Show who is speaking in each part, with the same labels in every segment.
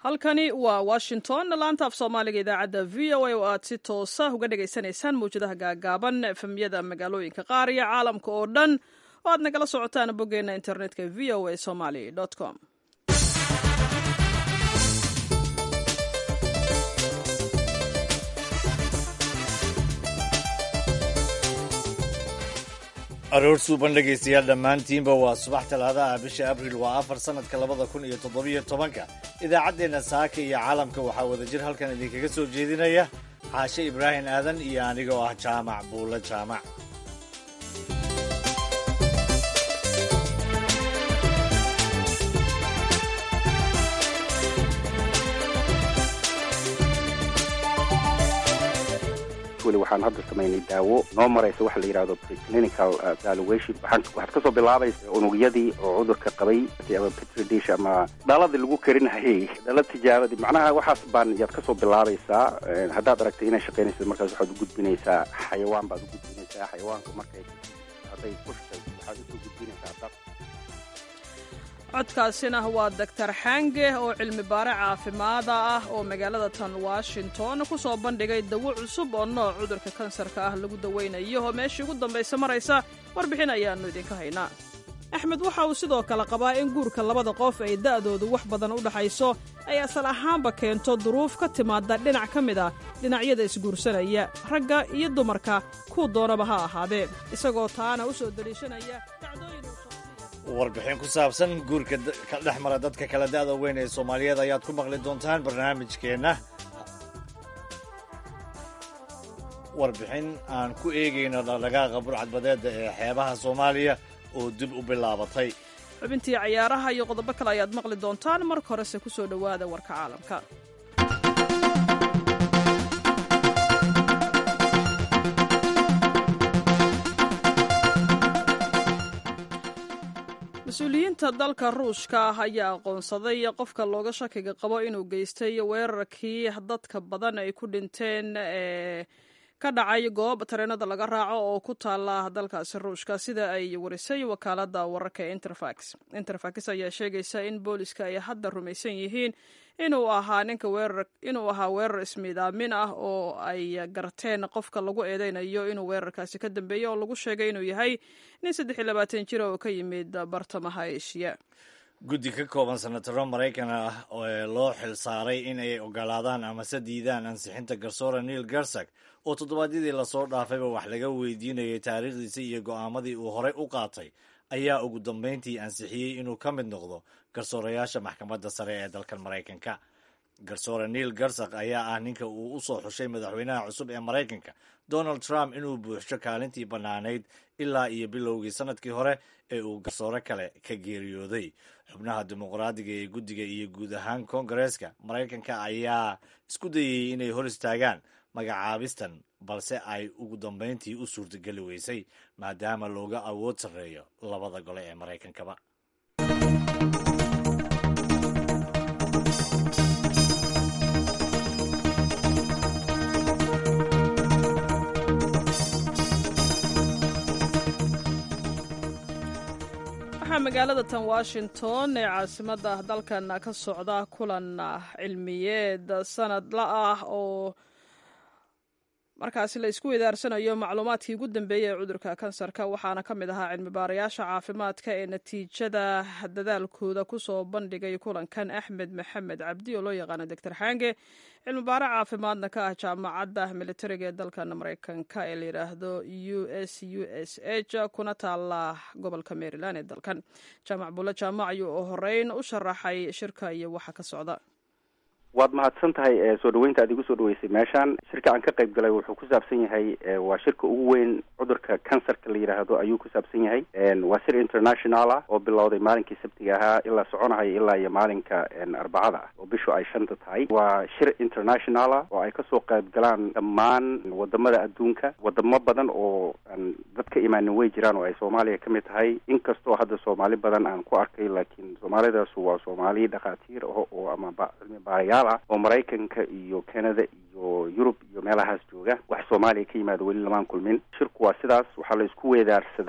Speaker 1: halkani waa washington laanta af soomaaliga idaacadda v o a oo aad si toosa uga dhagaysanaysaan mawjadaha gaagaaban efemyada magaalooyinka qaar iyo caalamka oo dhan oo aad nagala socotaan boggeena internetka v o a somaly com
Speaker 2: aroor suuban dhegaystayaal dhammaantiinba waa subax talaadaha bisha abriil waa afar sannadka labada kun iyo toddobiyo tobanka idaacaddeenna saaka iyo caalamka waxaa wadajir halkan idinkaga soo jeedinaya xaashe ibraahim aadan iyo anigoo ah jaamac buulle jaamac
Speaker 3: waxaan hadda samaynay daawo noo maraysa waxa la yidhahdo preclinical valuation waxaan waxaad kasoo bilaabaysa unugyadii oo cudurka qabay ama petri dish ama dhaladii lagu karinayay dhala tijaabadii macnaha waxaas baan yaad kasoo bilaabaysaa haddaad aragtay inay shaqaynaysa markaas waxaad u gudbinaysaa xayawaan baad u gudbinaysaa xayawaanka markay hadday kushtay waxaad usoo gudbinaysaa dad
Speaker 1: codkaasina waa doctor xange oo cilmi baare caafimaada ah oo magaalada tan washington ku soo bandhigay dawo cusub oo nooc cudurka kansarka ah lagu dawaynayo oo meeshii ugu dambaysa maraysa warbixin ayaannu idinka haynaa axmed waxa uu sidoo kale qabaa in guurka labada qof ay da'doodu wax badan u dhaxayso ay asal ahaanba keento duruuf ka timaada dhinac ka mid a dhinacyada isguursanaya ragga iyo dumarka kuu doonaba ha ahaadeen isagoo taana u soo deliishanaya dacdooyin
Speaker 2: warbixin ku saabsan guurka ka dhex mara dadka kala da'da weyn ee soomaaliyeed ayaad ku maqli doontaan barnaamijkeenna warbixin aan ku eegayno dhaqdhaqaaqa burcadbadeedda ee xeebaha soomaaliya oo dib u bilaabatay
Speaker 1: xubintii cayaaraha iyo qodobo kale ayaad maqli doontaan marka horese ku soo dhowaada warka caalamka mas-uuliyiinta dalka ruushka ah ayaa aqoonsaday qofka looga shakiga qabo inuu geystay weerarkii dadka badan ay ku dhinteen ee ka dhacay goob tareenada laga raaco oo ku taala dalkaasi ruushka sida ay warisay wakaalada wararka ee interfax interfax ayaa sheegaysa in booliska ay hadda rumaysan yihiin inuu ahaa ninka weerar inuu ahaa weerar ismiidaamin ah oo ay garteen qofka lagu eedeynayo inuu weerarkaasi ka dambeeyey oo lagu sheegay inuu yahay nin saddex iyo labaatan jir oo ka yimid bartamaha eshiya
Speaker 2: guddi ka kooban senataro maraykan ah oo loo xil saaray in ay ogolaadaan amase diidaan ansixinta garsoora neil garsak oo toddobaadyadii lasoo dhaafayba wax laga weydiinayay taariikhdiisa iyo go'aamadii uu horey u qaatay ayaa ugu dambayntii ansixiyey inuu ka mid noqdo garsoorayaasha maxkamadda sare ee dalkan maraykanka garsoore neil garsak ayaa ah ninka uu u soo xushay madaxweynaha cusub ee maraykanka donald trump inuu buuxsho kaalintii bannaanayd ilaa iyo bilowgii sanadkii hore ee uu garsoore kale ka geeriyooday xubnaha dimuqraadiga ee guddiga iyo guud ahaan koongareeska maraykanka ayaa isku dayayey inay hor istaagaan magacaabistan balse ay ugu dambayntii u suurtageli weysay maadaama looga awood sarreeyo labada gole ee maraykankaba
Speaker 1: waxaa magaalada tan washington ee caasimadda dalkan ka socda kulan cilmiyeed sanadla ah oo markaasi la isku idaarsanayo macluumaadkii ugu dambeeyey ee cudurka kansarka waxaana ka mid ahaa cilmi baarayaasha caafimaadka ee natiijada dadaalkooda kusoo bandhigay kulankan axmed maxamed cabdi oo loo yaqaano doctor xange cilmi baare caafimaadna ka ah jaamacadda militariga ee dalkan maraykanka ee layidhaahdo u s u s h kuna taala gobolka maryland ee dalkan jaamac bulle jaamac ayuu u horeyn u sharaxay shirka iyo waxa ka socda
Speaker 3: waad mahadsan tahay soo dhaweynta aad igu soo dhaweysay meeshaan shirka aan ka qayb galay wuxuu ku saabsan yahay waa shirka ugu weyn cudurka kansarka la yidhaahdo ayuu ku saabsan yahay waa shir international ah oo bilowday maalinkii sabtiga ahaa ilaa soconahaya ilaa iyo maalinka arbacada ah oo bishu ay shanta tahay waa shir international ah oo ay kasoo qayb galaan dhammaan wadamada adduunka wadamo badan oo aan dad ka imaanin way jiraan oo ay soomaaliya ka mid tahay inkastoo hadda soomaali badan aan ku arkay laakiin soomaalidaasu waa soomaali dhakhaatiir ah oo ama cilmi baarayaal oo maraykanka iyo canada iyo yurub iyo meelahaas jooga wax soomaaliya ka yimaado weli lamaan kulmin shirku waa sidaas waxaa la isku weedaarsadaa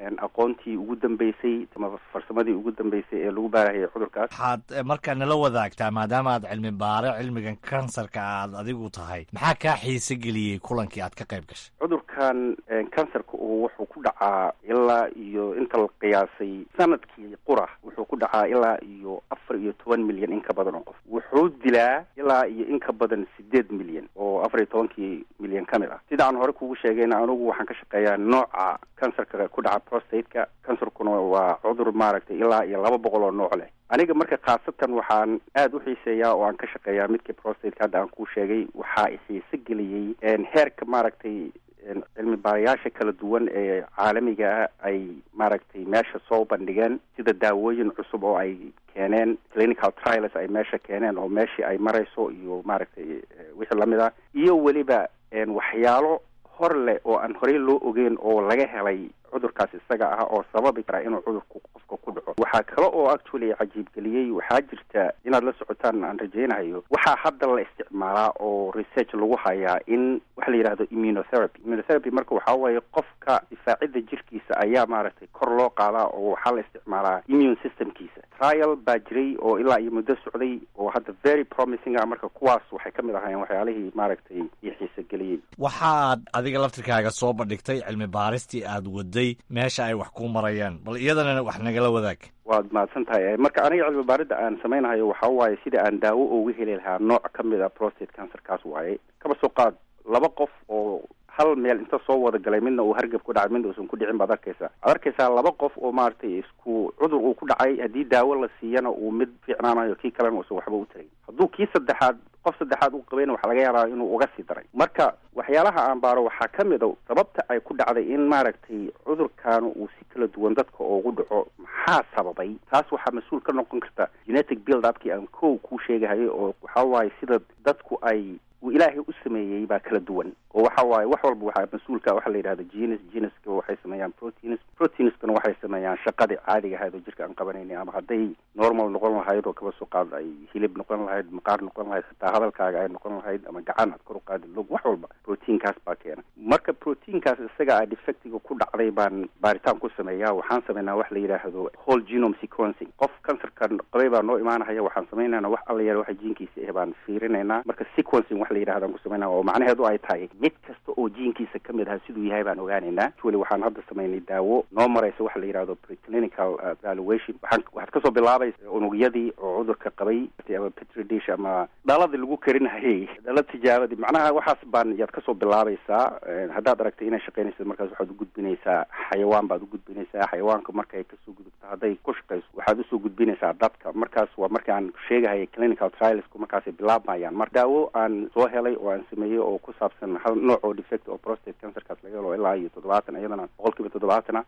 Speaker 3: aqoontii ugu dambeysay ama farsamadii ugu dambeysay ee lagu baarahayay cudurkaas
Speaker 2: waxaad markaa nala wadaagtaa maadaama aad cilmi baare cilmigan kansarka aad adigu tahay maxaa kaa xiise geliyey kulankii aad ka qayb gashay
Speaker 3: cudurkan kansarka uu wuxuu ku dhacaa ilaa iyo inta la qiyaasay sanadkii qura wuxuu ku dhacaa ilaa iyo afar iyo toban milyan in ka badan oo qof wuxuu dilaa ilaa iyo in ka badan sideed milyan oo afar iyo tobankii milyan ka mid ah sida aan hore kugu sheegayna anugu waxaan ka shaqeeyaa nooca kansarka ku dhaca prostateka kansarkuna waa cudur maaragtay ilaa iyo laba boqol oo nooc leh aniga marka khaasatan waxaan aada u xiiseeyaa oo aan ka shaqeeyaa midkii prostateka hadda aan kuu sheegay waxaa xiise geliyey heerka maaragtay cilmi baarayaasha kala duwan ee caalamiga ah ay maaragtay meesha soo bandhigeen sida daawooyin cusub oo ay keeneen clinical trials ay meesha keeneen oo meeshii ay marayso iyo maaragtay wixii lamid ah iyo weliba waxyaalo hor leh oo aan horey loo ogeyn oo laga helay cudurkaas isaga ah oo sababi kara inuu cudurku qofka ku dhaco waxaa kale oo actually cajiib geliyey waxaa jirta inaad la socotaan aan rajaynayo waxaa hadda la isticmaalaa oo research lagu hayaa in waxa la yidhahdo immunotherapy immunotherapy marka waxaa waaye qofka difaacidda jirkiisa ayaa maaragtay kor loo qaadaa oo waxaa la isticmaalaa immune systemkiisa trial baa jiray oo ilaa iyo muddo socday oo hadda very promising ah marka kuwaas waxay ka mid ahaayeen waxyaalihii maaragtay iyo xiise geliyey
Speaker 2: waxaad adiga laftirkaaga soo bandhigtay cilmi baaristii aad waday meesha ay wax ku marayaan bal iyadana wax nagala wadaag
Speaker 3: waad mahadsan tahay marka aniga cilmi baaridda aan samaynahayo waxaa waaye sida aan daawo uga heli lahaa nooc ka mid a prostate cancerkaas waaye kaba soo qaad laba qof oo hal meel inta soo wada galay midna uu hargab ku dhacay midna uusan ku dhicin baad arkaysaa waad arkaysaa laba qof oo maaragtay isku cudur uu ku dhacay haddii daawo la siiyana uu mid fiicnaanayo kii kalena uusan waxba u tarayn hadduu kii saddexaad qof saddexaad u qabayna waxaa laga yaabaa inuu uga sii daray marka waxyaalaha aan baaro waxaa ka mid a sababta ay ku dhacday in maaragtay cudurkaanu uu si kala duwan dadka ugu dhaco maxaa sababay taas waxaa mas-uul ka noqon karta genetic build upkii aan kow kuu sheegahayay oo waxaa waaye sida dadku ay uu ilaahay u sameeyey baa kala duwan oo waxa waaye wax walba waxaa mas-uulka waxa la yidhahda genes geneska waxay sameeyaan proteins proteinskana waxay sameeyaan shaqadii caadiga ahayd oo jirka aan qabanayni ama hadday normal noqon lahayd oo kaba soo qaad ay hilib noqon lahayd maqaar noqon lahayd xitaa hadalkaaga ay noqon lahayd ama gacan aad kor u qaadi log wax walba proteinkaas baa keena marka proteinkaas isaga a defectiga ku dhacday baan baaritaan ku sameeyaa waxaan sameynaa wax la yidhaahdo whole genome sequencing qof kansarkan qabay baa noo imaanahaya waxaan sameynayna wax alla yar waxa jiinkiisa eh baan fiirinaynaa marka sequencing wax la yidhahdan ku sameynaa oo macnaheedu ay tahay mid kasta oo jiinkiisa ka mid aha siduu yahay baan ogaanaynaa actually waxaan hadda samaynay daawo noo maraysa waxa la yidhahdo preclinical evaluation waxaan waxaad kasoo bilaabaysa unugyadii oo cudurka qabay ama petri dish ama dhaladii lagu karinahayay dhala tijaabadii macnaha waxaas baan yaad kasoo bilaabaysaa haddaad aragtay inay shaqaynaysa markaas waxaad ugudbinaysaa xayawaan baad ugudbinaysaa xayawaanka markay kasoo gudubto hadday ku shaqayso waxaad usoo gudbinaysaa dadka markaas waa marka aan sheegahaya clinical trialsku markaasay bilaabmayaan mar daawo aan soo helay oo aan sameeyey oo ku saabsan hal nooc oo defect oo prostate cancerkaas laga helo ilaa iyo toddobaatan iyadana boqol kiiba toddobaatan ah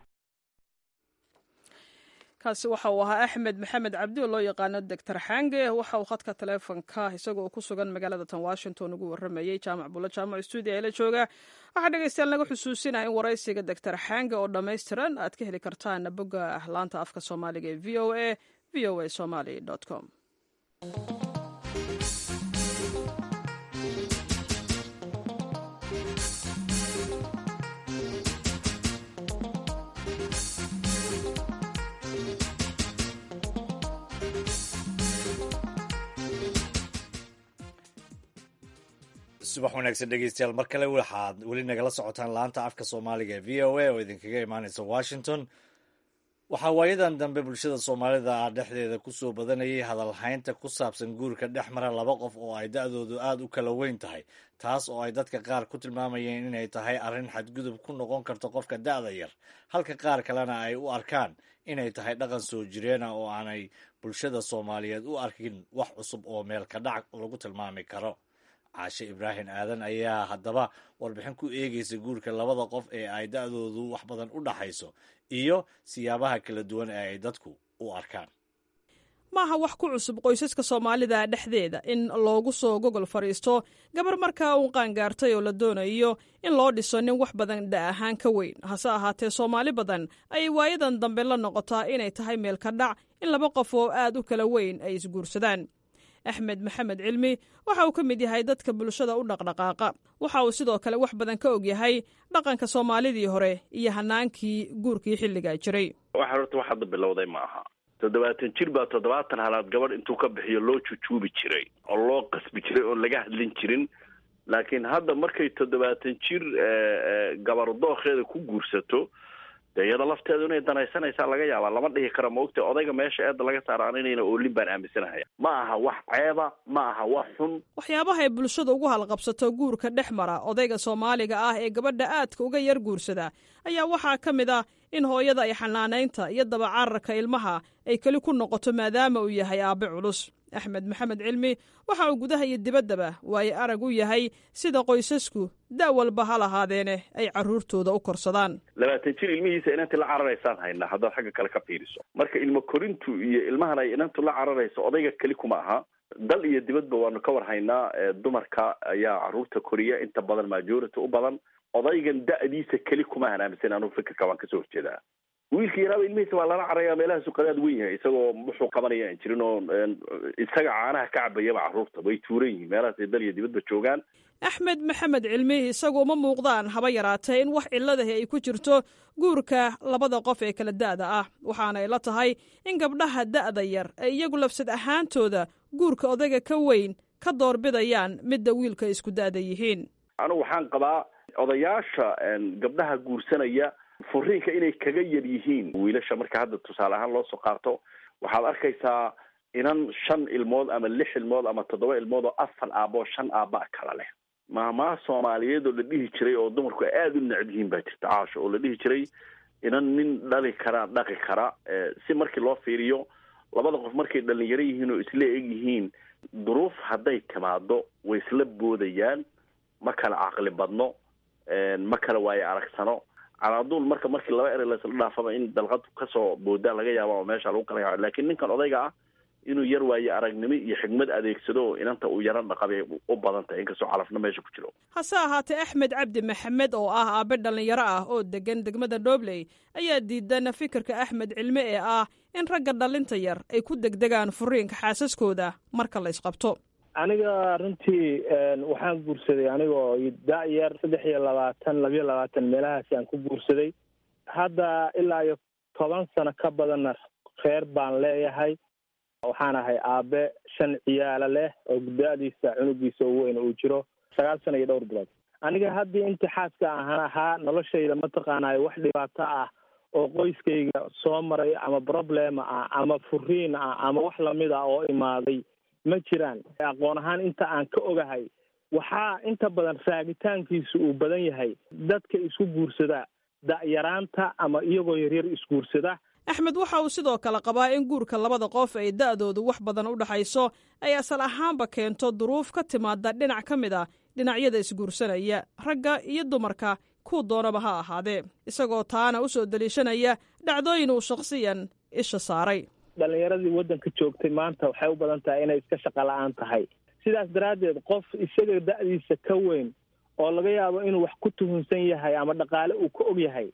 Speaker 1: kaasi waxa uu ahaa axmed maxamed cabdi oo loo yaqaano doctor xange waxa uu khadka taleefonka isaga oo ku sugan magaalada tan washington ugu waramayey jaamac bulla jaamac stuudio ee la jooga waxaa dhegeystayaal naga xusuusinaya in waraysiga doctor xange oo dhammaystiran aad ka heli kartaan bogga laanta afka soomaaliga ee v o a v o a somaly com
Speaker 2: subax wanaagsan dhegeystayaal mar kale waxaad weli nagala socotaan laanta afka soomaaliga ee v o a oo idinkaga imaaneysa washington waxaa waayadan dambe bulshada soomaalida ah dhexdeeda kusoo badanayay hadalhaynta ku saabsan guurka dhex mara laba qof oo ay da-doodu aada u kala weyn tahay taas oo ay dadka qaar ku tilmaamayeen inay tahay arrin xadgudub ku noqon karto qofka da-da yar halka qaar kalena ay u arkaan inay tahay dhaqan soo jireena oo aanay bulshada soomaaliyeed u arkin wax cusub oo meel ka dhac lagu tilmaami karo caashe ibraahim aadan ayaa haddaba warbixin ku eegeysa guurka labada qof ee ay da-doodu wax badan u dhaxayso iyo siyaabaha kala duwan ee ay dadku u arkaan
Speaker 1: maaha wax ku cusub qoysaska soomaalida dhexdeeda in loogu soo gogol fadhiisto gabar markaa uu qaangaartay oo la doonayo in loo dhiso nin wax badan dha ahaan ka weyn hase ahaatee soomaali badan ayay waayadan dambe la noqotaa inay tahay meel ka dhac in laba qof oo aad u kala weyn ay isguursadaan axmed maxamed cilmi waxa uu ka mid yahay dadka bulshada u dhaqdhaqaaqa waxa uu sidoo kale wax badan ka og yahay dhaqanka soomaalidii hore iyo hanaankii guurkii xilligaa jiray
Speaker 4: waxa horta wax hadda bilowday ma aha toddobaatan jir baa toddobaatan halaad gabadh intuu ka bixiyo loo jujuubi jiray oo loo qasbi jiray oon laga hadlin jirin laakiin hadda markay toddobaatan jir gabar dookheeda ku guursato dee iyada lafteedu inay danaysanaysaa laga yaabaa lama dhihi karo maogta odayga meesha eedda laga saaraan inayna oolin baan aaminsanahaya ma aha wax ceeba ma aha wax xun
Speaker 1: waxyaabaha ay bulshada ugu halqabsato guurka dhex mara odayga soomaaliga ah ee gabadha aadka uga yar guursada ayaa waxaa ka mid ah in hooyada ay xanaanaynta iyo dabacararka ilmaha ay keli ku noqoto maadaama uu yahay aabbe culus axmed maxamed cilmi waxa uu gudaha iyo dibaddaba waaye arag u yahay sida qoysasku da' walba ha lahaadeene ay carruurtooda u korsadaan
Speaker 4: labaatan jir ilmihiisa inanti la cararaysaan haynaa haddaad xagga kale ka fiiriso marka ilmo korintu iyo ilmahan ay inantu la cararayso odayga keli kuma aha dal iyo dibadba waanu ka war haynaa dumarka ayaa carruurta koriya inta badan majority u badan odaygan da'diisa keli kuma ahan aaminsan anugu fikirka waan kasoo horjeedaa wiilka yaraaba ilmihiisa waa lala caraya meelaha suqadaad weyn yahay isagoo wuxuu qabanaya aan jirin oo isaga caanaha ka cabayaba carruurta way tuuran yihiin meelahaas ay dal iyo dibadba joogaan
Speaker 1: axmed maxamed cilmi isagu uma muuqdaan haba yaraatee in wax ciladahi ay ku jirto guurka labada qof ee kala da'da ah waxaana ay la tahay in gabdhaha da'da yar ay iyagu lafsad ahaantooda guurka odayga ka weyn ka doorbidayaan midda wiilka isku da'da yihiin
Speaker 4: anigu waxaan qabaa odayaasha gabdhaha guursanaya furiinka inay kaga yar yihiin wiilasha marka hadda tusaale ahaan loo soo qaato waxaad arkaysaa inan shan ilmood ama lix ilmood ama toddoba ilmood oo afar aaboo shan aaba kala leh maamaha soomaaliyeed oo la dhihi jiray oo dumarku aada u necab yihiin baa jirta caasho oo la dhihi jiray inan nin dhali kara dhaqi kara si markii loo fiiriyo labada qof markay dhalinyaro yihiin oo isla eg yihiin duruuf hadday timaado way isla boodayaan ma kala caqli badno ma kala waayo aragsano calaaduul marka markii laba erey laisla dhaafaba in dalqad kasoo boodaa laga yaaba oo meesha lagu kala yaco lakin ninkan odayga ah inuu yar waayo aragnimo iyo xigmad adeegsado oo inanta uu yaran dhaqabay u badan tahay inkastoo calafna meesha ku jiro
Speaker 1: hase ahaatee axmed cabdi maxamed oo ah aabe dhallinyaro ah oo degan degmada dhobley ayaa diidan fikirka axmed cilme ee ah in ragga dhallinta yar ay ku degdegaan furiinka xaasaskooda marka la ysqabto
Speaker 5: aniga runtii waxaan guursaday anigoo da-yar saddex iyo labaatan labiyo labaatan meelahaasi aan ku guursaday hadda ilaa iyo toban sano ka badanna reer baan leeyahay waxaan ahay aabe shan ciyaalo leh oo da-diisa cunugiisa u weyn uu jiro sagaal sano iyo dhowr bilood aniga haddii intii xaaska ahaan ahaa noloshayda mataqaanayo wax dhibaato ah oo qoyskayga soo maray ama problema ah ama furiin ah ama wax lamid ah oo imaaday ma jiraan aqoon ahaan inta aan ka ogahay waxaa inta badan raagitaankiisu uu badan yahay dadka isku guursada da-yaraanta ama iyagoo yaryar isguursada
Speaker 1: axmed waxa uu sidoo kale qabaa in guurka labada qof ay da'doodu wax badan u dhexayso ay asal ahaanba keento duruuf ka timaada dhinac ka mid a dhinacyada isguursanaya ragga iyo dumarka kuu doonaba ha ahaadee isagoo taana u soo deliishanaya dhacdooyin uu shakhsiyan isha saaray
Speaker 5: dhalinyaradii waddanka joogtay maanta waxay u badan tahay inay iska shaqa la-aan tahay sidaas daraaddeed qof isaga da-diisa ka weyn oo laga yaabo inuu wax ku tuhunsan yahay ama dhaqaale uu ka og yahay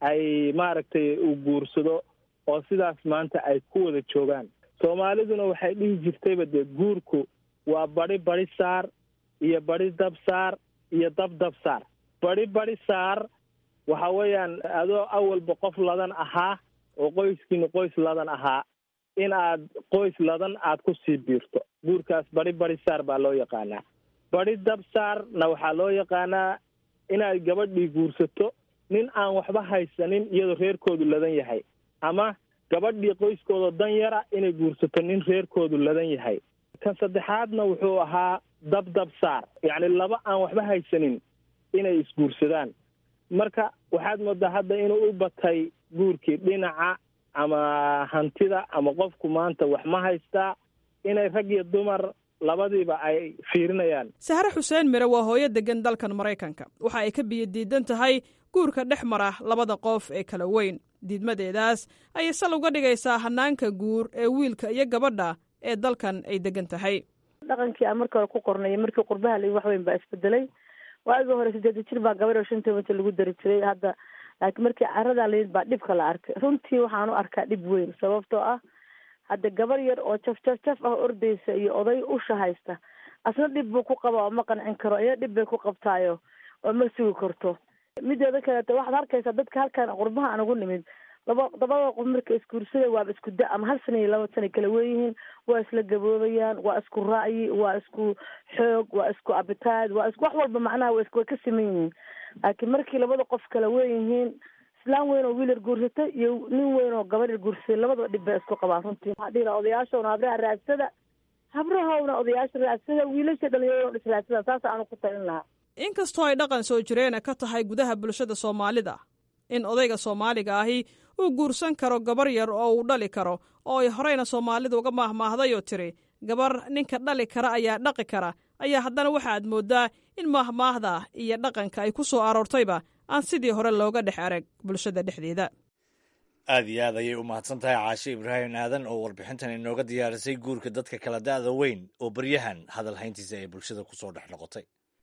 Speaker 5: ay maaragtay uu guursado oo sidaas maanta ay ku wada joogaan soomaaliduna waxay dhihi jirtayba dee guurku waa badi badi saar iyo badi dab saar iyo dab dab saar badi badi saar waxa weeyaan adoo awalba qof ladan ahaa oo qoyskiina qoys ladan ahaa in aad qoys ladan aad ku sii biirto guurkaas badi badi saar baa loo yaqaanaa badi dab saarna waxaa loo yaqaanaa inaad gabadhii guursato nin aan waxba haysanin iyadoo reerkoodu ladan yahay ama gabadhii qoyskooda dan yara inay guursato nin reerkoodu ladan yahay kan saddexaadna wuxuu ahaa dab dab saar yacni laba aan waxba haysanin inay isguursadaan marka waxaad moodaa hadda inuu u batay guurkii dhinaca ama hantida ama qofku maanta wax ma haystaa inay rag iyo dumar labadiiba ay fiirinayaan
Speaker 1: sahre xuseen mire waa hooyo degan dalkan maraykanka waxa ay ka biyo diidan tahay guurka dhex mara labada qof ee kala weyn diidmadeedaas ayay sal uga dhigaysaa hanaanka guur ee wiilka iyo gabadha ee dalkan ay degan tahay
Speaker 6: dhaqankii aan markii hore ku qornay markii qurbaha la wax weyn baa isbedelay waagii hore sideeda jir baa gabadh oo shan tobanka lagu dari jiray hadda laakiin markii caradaa layid baa dhibka la arkay runtii waxaan u arkaa dhib weyn sababtoo ah hadda gabar yar oo jaf jaf jaf ah ordaysa iyo oday usha haysta asna dhib buu ku qaba oo ma qancin karo iya dhib bay ku qabtaayo oo ma sugi karto mideeda kaleeto waxaad arkaysaa dadka halkan qurbaha aan ugu nimid laba labada qof marka isguursada waaba isku da ama hal sana iyo laba sana kala weyihiin waa isla gaboobayaan waa isku ra'yi waa isku xoog waa isku abitaad waa isku wax walba macnaha wa way ka siman yihiin laakiin markii labada qof kala weyihiin islaan weyn oo wiil yar guursatay iyo nin weyn oo gabar yar guursatay labadaba dhib bay isku qabaan runtii waxaa dhihi laha odayaashawna habraha raadsada habrahowna odayaasha raadsada wiilasha dhalinyarada is raadsada saasa aanu ku talin lahaa
Speaker 1: inkastoo ay dhaqan soo jireena ka tahay gudaha bulshada soomaalida in odayga soomaaliga ahi uu guursan karo gabar yar oo uu dhali karo oo ay horeyna soomaalida uga maahmaahday oo tiri gabar ninka dhali kara ayaa dhaqi kara ayaa haddana waxaaad mooddaa in maahmaahda iyo dhaqanka ay ku soo aroortayba aan sidii hore looga dhex arag bulshada dhexdeeda
Speaker 2: aad iyo aad ayay u mahadsan tahay caashe ibraahim aadan oo warbixintan inooga diyaarisay guurka dadka kala da'da weyn oo baryahan hadal hayntiisa ay bulshada ku soo dhex noqotay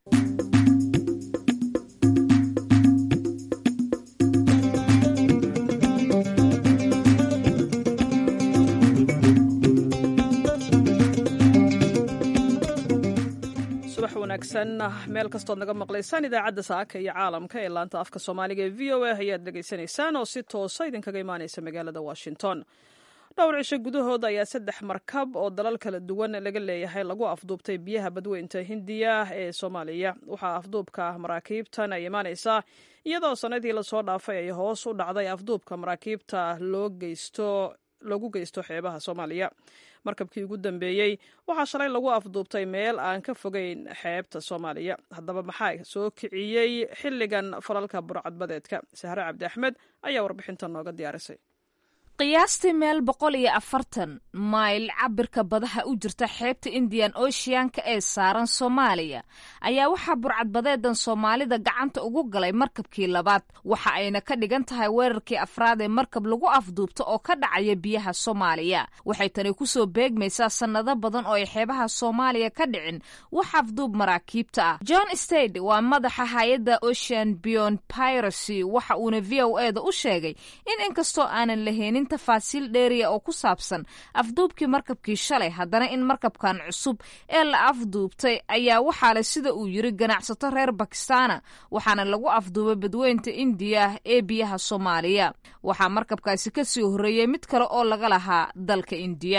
Speaker 1: subax wanaagsan meel kastood naga maqlaysaan idaacadda saaka iyo caalamka ee laanta afka soomaaliga ee v o a ayaad dhegaysanaysaan oo si toosa idinkaga imaanaysa magaalada washington dhowr cisho gudahooda ayaa saddex markab oo dalal kala duwan laga leeyahay lagu afduubtay biyaha badweynta hindiya ee soomaaliya waxaa afduubka maraakiibtan ay imaanaysaa iyadoo sanadii lasoo dhaafay ay hoos u dhacday afduubka maraakiibta loo geysto lagu geysto xeebaha soomaaliya markabkii ugu dambeeyey waxaa shalay lagu afduubtay meel aan ka fogeyn xeebta soomaaliya haddaba maxaa soo kiciyey xilligan falalka burcadbadeedka sahre cabdi axmed ayaa warbixintan nooga diyaarisay
Speaker 7: qiyaastii meel boqol iyo afartan mayl cabirka badaha u jirta xeebta indian oceanka ee saaran soomaaliya ayaa waxaa burcadbadeedan soomaalida gacanta ugu galay markabkii labaad waxa ayna ka dhigan tahay weerarkii afraad ee markab lagu afduubto oo ka dhacaya biyaha soomaaliya waxay tani kusoo beegmaysaa sannado badan oo ay xeebaha soomaaliya ka dhicin wax afduub maraakiibta ah john stade waa madaxa hay-adda ocean beyond piracy waxa uuna v o eda u sheegay in inkastoo aanan laheenin tafaasiil dheeriya oo ku saabsan afduubkii markabkii shalay haddana in markabkan cusub ee la afduubtay ayaa waxaa le sida uu yiri ganacsato reer bakistaana waxaana lagu afduubay badweynta indiya ee biyaha soomaaliya waxaa markabkaasi kasii horreeyey mid kale oo laga lahaa dalka indiya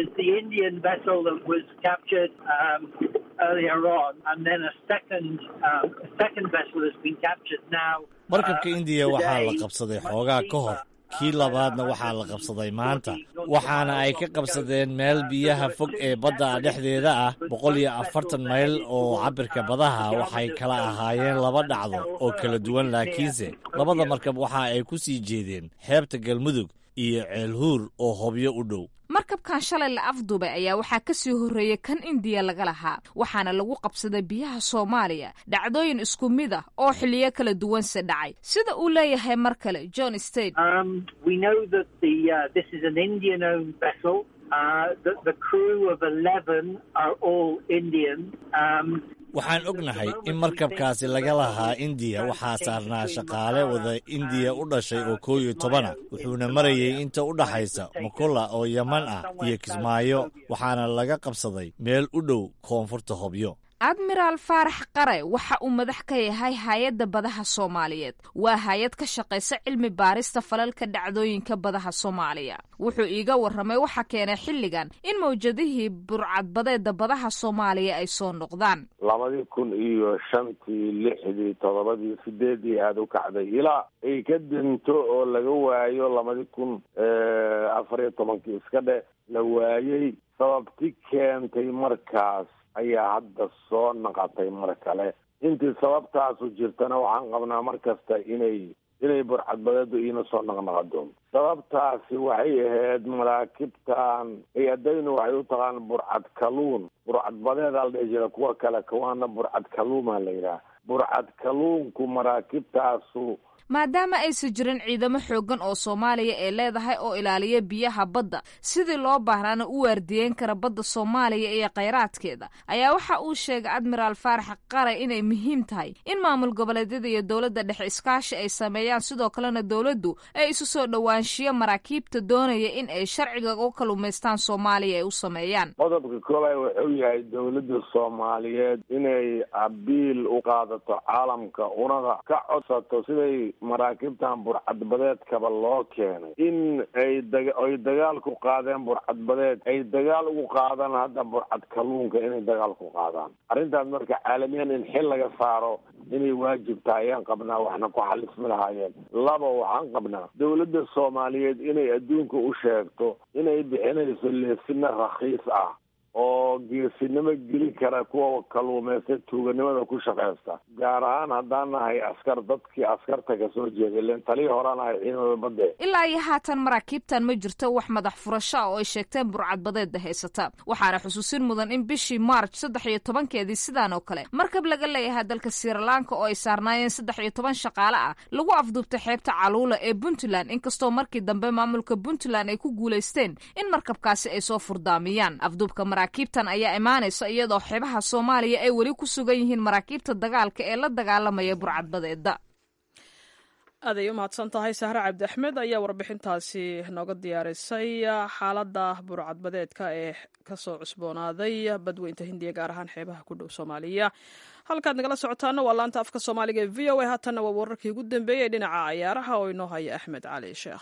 Speaker 2: markabka indiya waxaa la qabsaday xoogaa ka hor kii labaadna waxaa la qabsaday maanta waxaana ay ka qabsadeen meel biyaha fog ee badda dhexdeeda ah boqol iyo afartan mayl oo cabirka badaha waxay kala ahaayeen laba dhacdo oo kala duwan laakiinse labada markab waxa ay ku sii jeedeen xeebta galmudug iyo ceelhuur oo hobyo u dhow
Speaker 7: markabkan shalay la afduubay ayaa waxaa kasii horreeyey kan indiya laga lahaa waxaana lagu qabsaday biyaha soomaaliya dhacdooyin isku mid ah oo xiliyo kala duwanse dhacay sida uu leeyahay mar kale john state
Speaker 2: waxaan ognahay in markabkaasi laga lahaa indiya waxaa saarnaa shaqaale wada indiya u dhashay oo koow iyo tobana wuxuuna marayay inta u dhaxaysa mukulla oo yaman ah iyo kismaayo waxaana laga qabsaday meel u dhow koonfurta hobyo
Speaker 7: admiraal faarax qare waxa uu madax ka yahay hay-adda badaha soomaaliyeed waa hay-ad ka shaqaysa cilmi baarista falalka dhacdooyinka badaha soomaaliya wuxuu iiga warramay waxa keenay xilligan in mawjadihii burcadbadeeda badaha soomaaliya ay soo noqdaan
Speaker 8: labadii kun iyo shantii lixdii toddobadii sideedii aada u kacday ilaa ay ka dinto oo laga waayo labadii kun afar iyo tobankii iska dhe la waayey sababti keentay markaas ayaa hadda soo naqatay mar kale intii sababtaasu jirtana waxaan qabnaa mar kasta inay inay burcadbadeedu iina soo naqnaqado sababtaasi waxay ahayd maraakibtan hay-adaynu waxay u taqaan burcad kaluun burcadbadeedaa la dhihi jira kuwa kale kuwaana burcad kaluumaa la yidhaha burcad kaluunku maraakibtaasu
Speaker 7: maadaama aysan jirin ciidamo xoogan oo soomaaliya ee leedahay oo ilaaliya biyaha badda sidii loo baahnaana u waardiyeyn kara badda soomaaliya iyo khayraadkeeda ayaa waxa uu sheegay admiraal faarax qare inay muhiim tahay in maamul goboleedyada iyo dowladda dhexe iskaashi ay sameeyaan sidoo kalena dowladdu ay isu soo dhowaanshiyo maraakiibta doonaya in ay sharciga u kalumaystaan soomaaliya ay u sameeyaan
Speaker 8: qodobka koobaad wuxuu yahay dowladda soomaaliyeed inay abiil u qaadato caalamka una ka codsato siday maraakiibtan burcadbadeedkaba loo keenay in ay daga ay dagaal ku qaadeen burcadbadeed ay dagaal ugu qaadaan hadda burcad kalluunka inay dagaal ku qaadaan arrintaas marka caalamiyan in xil laga saaro inay waajib tahay ayaan qabnaa waxna ku xalismi lahaayeen laba waxaan qabnaa dowladda soomaaliyeed inay adduunka u sheegto inay bixinayso leesina rakhiis ah oo geesinimo geli kara kuwa kaluumaysta tuuganimada ku shaqeysta gaar ahaan haddaan nahay askar dadkii askarta kasoo jeeday len talii horaan ahay ciidamada badde
Speaker 7: ilaa iyo haatan maraakiibtan ma jirto wax madax furasho ah oo ay sheegteen burcadbadeedda haysata waxaana xusuusin mudan in bishii maarj saddex iyo tobankeedii sidaan oo kale markab laga leeyahay dalka sirilanka oo ay saarnaayeen saddex iyo toban shaqaale ah lagu afduubtay xeebta caluula ee puntland inkastoo markii dambe maamulka puntland ay ku guulaysteen in markabkaasi ay soo furdaamiyaan afduubka maraakiibtan ayaa imaanaysa iyadoo xeebaha soomaaliya ay weli ku sugan yihiin maraakiibta dagaalka ee la dagaalamaya burcadbadeeda
Speaker 1: aaday u mahadsan tahay sahre cabdi axmed ayaa warbixintaasi nooga diyaarisay xaaladda burcadbadeedka ee kasoo cusboonaaday badweynta hindiya gaar ahaan xeebaha ku dhow soomaaliya halkaad nagala socotaana waa laanta afka soomaaliga ee v o a haatanna waa wararkii ugu dambeeyey ee dhinaca cayaaraha oo inoo haya axmed cali sheekh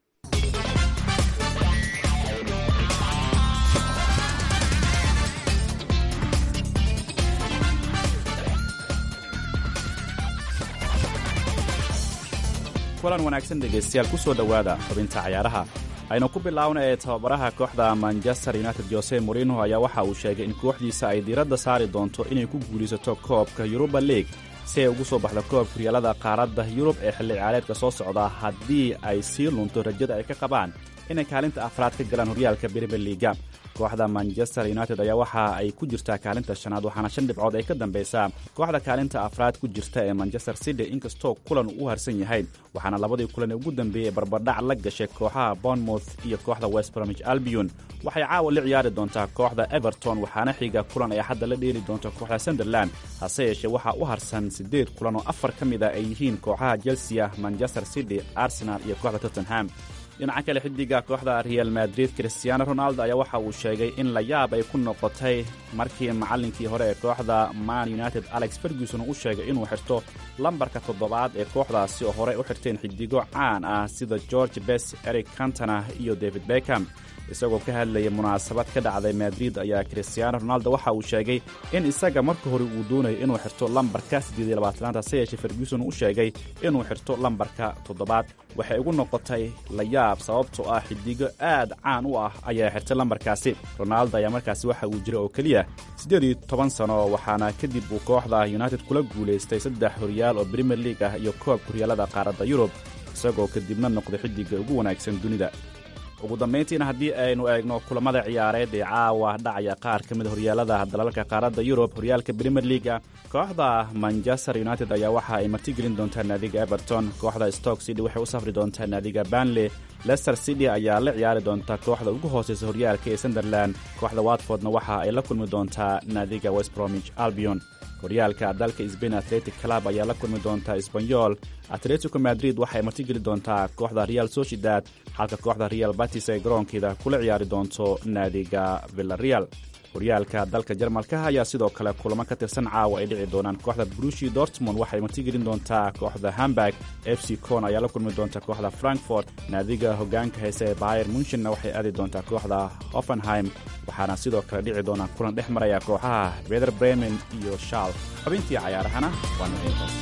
Speaker 9: kulan wanaagsan dhegaystayaal ku soo dhowaada xubinta cayaaraha aynu ku bilaawna ee tababaraha kooxda manchester united jose morino ayaa waxa uu sheegay in kooxdiisa ay diiradda saari doonto inay ku guulaysato koobka yuruba league si ay ugu soo baxdo koobka horyaalada qaaradda yurub ee xilli ciyaareedka soo socda haddii ay sii lunto rajada ay ka qabaan inay kaalinta afraad ka galaan horyaalka brimier liiga kooxda manchester united ayaa waxa ay ku jirtaa kaalinta shanaad waxaana shan dhibcood ay ka dambaysaa kooxda kaalinta afraad ku jirta ee manchester city inkastoo kulan u harsan yahay waxaana labadii kulan ee ugu dambeeyey barbardhac la gashay kooxaha bournemouth iyo kooxda west bromich albion waxay caawa la ciyaari doontaa kooxda everton waxaana xiga kulan ay hadda la dheeli doonto kooxda sunderland hase yeeshee waxaa u harsan siddeed kulan oo afar ka mid a ay yihiin kooxaha chelsea manchester city arsenal iyo kooxda tottenham dhinaca kale xidiga kooxda real madrid christiano ronaldo ayaa waxa uu sheegay in la yaab ay ku noqotay markii macallinkii hore ee kooxda man united alex ferguson u sheegay inuu xirto lambarka toddobaad ee kooxdaasi oo horey u xirteen xidigo caan ah sida george bes eric cantona iyo david beckham isagoo ka hadlayay munaasabad ka dhacday madrid ayaa christiano ronaldo waxa uu sheegay in isaga marka hore uu doonayo inuu xirto lambarka siddeediylabaatanaad hase yeeshee ferguson u sheegay inuu xirto lambarka toddobaad waxay ugu noqotay la yaab sababtoo ah xidigo aad caan u ah ayaa xirtay lambarkaasi ronaldo ayaa markaasi waxa uu jira oo keliya siddeed iyo toban sano waxaana kadib uu kooxda united kula guulaystay saddex horyaal oo brimier league ah iyo koobka horyaalada qaaradda yurub isagoo kadibna noqday xidiga ugu wanaagsan dunida ugu dambayntiina haddii aynu eegno kulamada ciyaareed ee caawa dhacaya qaar ka mid horyaalada dalalka qaaradda yurub horyaalka brimier leaga kooxda manchester united ayaa waxa ay martigelin doontaa naadiga everton kooxda stoke city waxay u safri doontaa naadiga banley lester city ayaa la ciyaari doonta kooxda ugu hooseysa horyaalka ee sunderland kooxda watfordna waxa ay la kulmi doontaa naadiga west bromich albion horyaalka dalka sbain atletic club ayaa la kulmi doontaa sbanyol atletico madrid waxay martigeli doontaa kooxda real sociedad halka kooxda real batis ay garoonkeeda kula ciyaari doonto naadiga villareal horyaalka dalka jarmalka ayaa sidoo kale kulamo ka tirsan caawa ay dhici doonaan kooxda brushi dortmund waxay martigelin doontaa kooxda hamburg f c con ayaa la kulmi doonta kooxda frankfort naadiga hogaanka heese ee bayer munchenna waxay aadi doontaa kooxda hoffenheim waxaana sidoo kale dhici doonaa kulan dhex maraya kooxaha beder bremen iyo shaal xubintii cayaarahana waa naintaas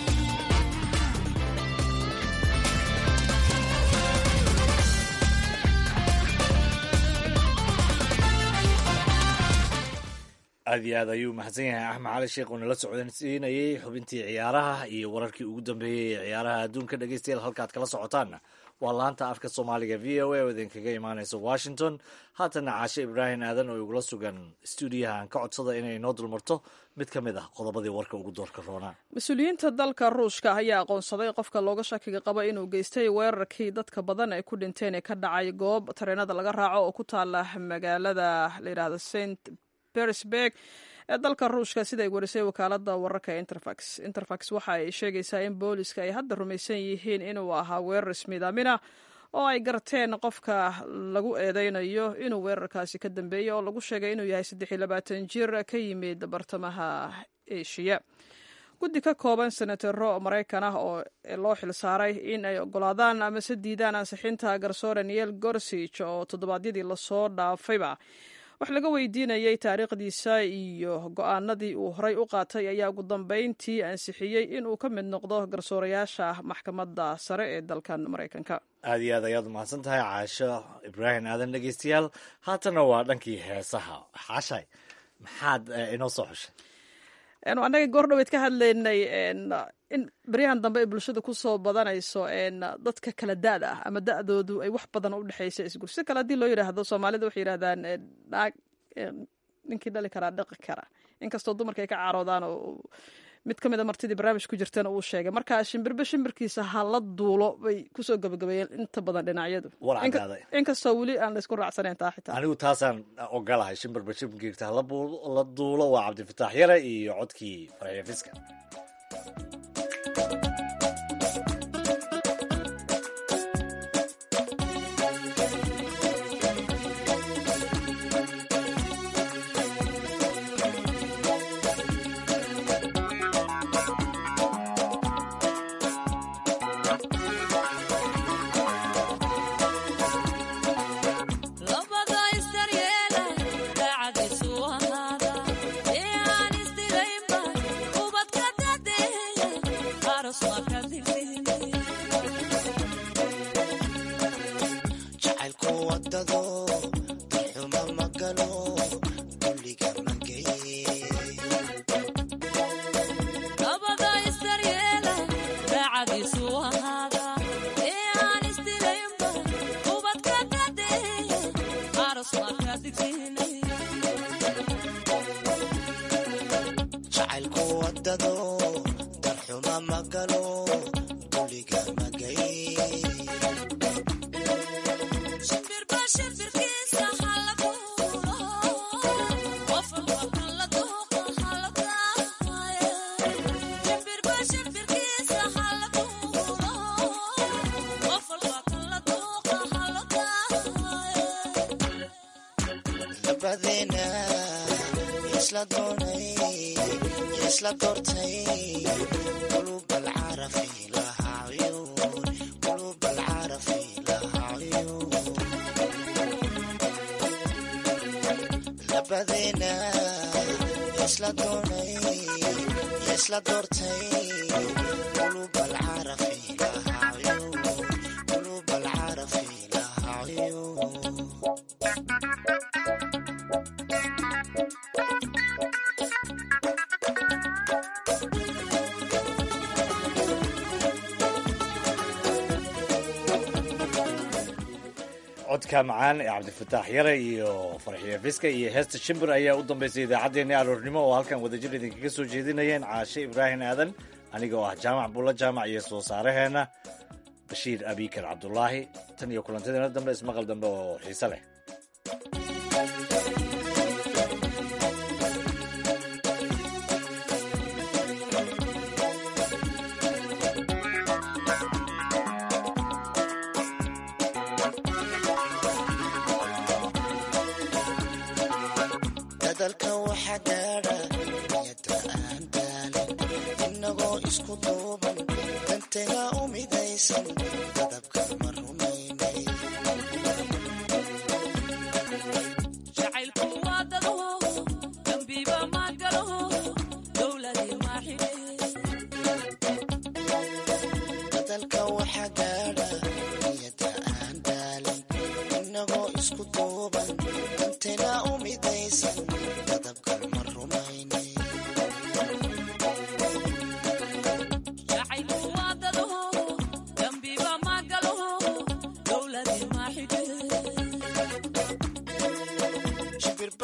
Speaker 2: aad iyo aad ayuu mahadsan yahay axmed cali sheekh oo nala socodsiinayey xubintii ciyaaraha iyo wararkii ugu dambeeyey ee ciyaaraha adduunka dhegeystayaal halkaad kala socotaanna waa laanta afka soomaaliga v o a oo idinkaga imaanaysa washington haatana caashe ibraahim aadan oo igula sugan stuudiyaha aan ka codsada inay inoo dulmarto mid ka mid ah qodobadii warka ugu doorka roonaa
Speaker 1: mas-uuliyiinta dalka ruushka ayaa aqoonsaday qofka looga shakiga qaba inuu geystay weerarkii dadka badan ay ku dhinteen ee ka dhacay goob tareenada laga raaco oo ku taala magaalada layidhahda st bersberg ee dalka ruushka siday warisay wakaalada wararka interfax interfax waxa ay sheegaysaa in booliska ay hadda rumaysan yihiin inuu ahaa weerar ismiidaamina oo ay garteen qofka lagu eedeynayo inuu weerarkaasi ka dambeeyey oo lagu sheegay inuu yahay saddex iyo labaatan jir ka yimid bartamaha eshiya guddi ka kooban senataro maraykan ah oo loo xilsaaray in ay ogolaadaan ama se diidaan ansixinta garsoore niel gorsig oo toddobaadyadii lasoo dhaafayba wax laga weydiinayay taariikhdiisa iyo go-aanadii uu horay u qaatay ayaa ugu dambeyntii ansixiyey inuu ka mid noqdo garsoorayaasha maxkamadda sare ee dalkan maraykanka
Speaker 2: aada iyo aad ayaad umahadsan tahay caasho ibraahim aadan dhegeystayaal haatana waa dhankii heesaha xaashay maxaad inoo soo xushay
Speaker 1: annaga goordhoweyd ka hadlaynay in beryahan dambe ay bulshada kusoo badanayso dadka kala da-da ah ama da-doodu ay wax badan u dhexaysa isgur si kale haddii loo yidhaahdo soomaalida waxay yidhahdaan naag ninkii dhali karaa dhaqi kara inkastoo dumarka ay ka caaroodaan oo mid ka mida martidii barnaamij ku jirtana uu sheegay marka shimbirbe shimbirkiisa ha la duulo bay kusoo gabagabeeyeen inta badan dhinacyadu inkastoo weli aan laysku raacsanayn taa xitaa
Speaker 2: anigu taasaan ogolahay shimbirba shimbirkiisa hala duulo waa cabdifataax yare iyo codkii farxiya fiska codka macaan ee cabdifataax yare iyo farxiya fiska iyo heesta shimbir ayaa u dambeysay idaacaddeenii aroornimo oo halkan wadajir idinkaga soo jeedinayeen caashe ibraahim aadan aniga oo ah jaamac bulla jaamac iyo soo saaraheenna bashiir abikar cabdulaahi tan iyo kulantadeena dambe ismaqal dambe oo xiise leh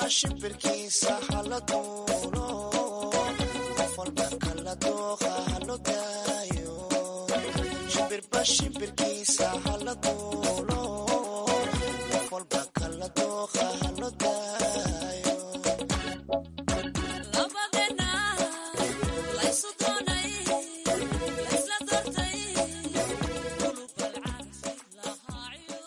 Speaker 10: shimbirkiisa hala duulo qof walba kala dooqa halo daayo shimbirba shimbirkiisa